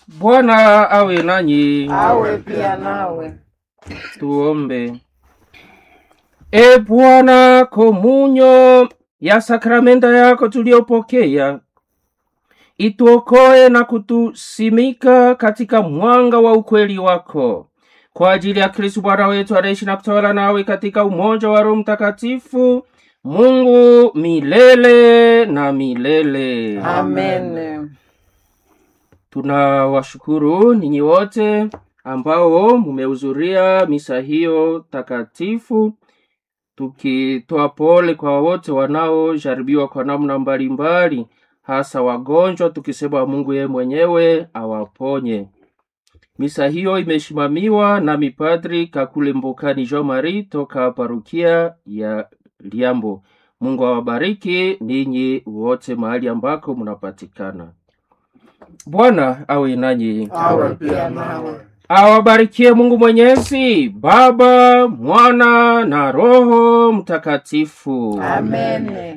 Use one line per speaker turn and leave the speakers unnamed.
Bwana awe nanyi.
awe pia nawe.
Tuombe. E Bwana, komunyo ya sakramenta yako tuliyopokea ituokoe na kutusimika katika mwanga wa ukweli wako, kwa ajili ya Kristu Bwana wetu anaishi na kutawala nawe katika umoja wa Roho Mtakatifu, Mungu milele na milele.
Amen.
Tunawashukuru ninyi wote ambao mumehudhuria misa hiyo takatifu, tukitoa pole kwa wote wanaojaribiwa kwa namna mbalimbali, hasa wagonjwa, tukisema Mungu yeye mwenyewe awaponye. Misa hiyo imesimamiwa na mipadri Kakule Mbukani Jean Marie toka parukia ya Liambo. Mungu awabariki ninyi wote mahali ambako mnapatikana. Bwana awe nanyi,
Awe pia nawe.
awabarikie Mungu Mwenyezi, Baba, Mwana na Roho Mtakatifu.
Amen.